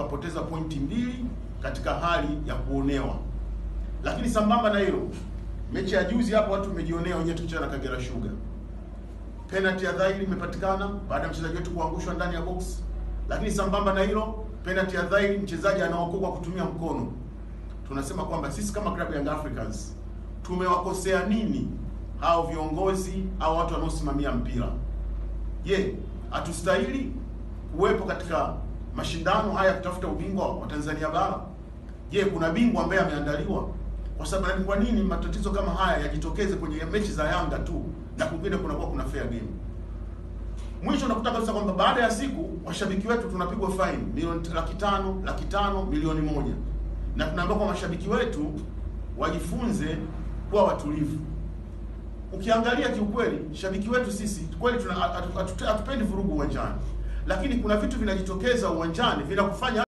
tukapoteza pointi mbili katika hali ya kuonewa. Lakini sambamba na hilo, mechi ya juzi hapo watu mmejionea wenyewe tukicheza na Kagera Sugar, penalty ya dhahiri imepatikana baada ya mchezaji wetu kuangushwa ndani ya box. Lakini sambamba na hilo, penalty ya dhahiri mchezaji anaokoa kwa kutumia mkono. Tunasema kwamba sisi kama klabu ya Young Africans tumewakosea nini hao viongozi au watu wanaosimamia mpira? Je, hatustahili kuwepo katika mashindano haya kutafuta ubingwa wa Tanzania bara? Je, kuna bingwa ambaye ameandaliwa? Kwa sababu kwa nini matatizo kama haya yajitokeze kwenye mechi za Yanga tu na kwingine kunakuwa kuna fair game? Mwisho nakuta kabisa kwamba baada ya siku washabiki wetu tunapigwa fine milioni laki tano, laki tano, milioni moja, na tunaambiwa kwa mashabiki wetu wajifunze kuwa watulivu. Ukiangalia kiukweli, shabiki wetu sisi kweli tuna hatupendi vurugu uwanjani, lakini kuna vitu vinajitokeza uwanjani vinakufanya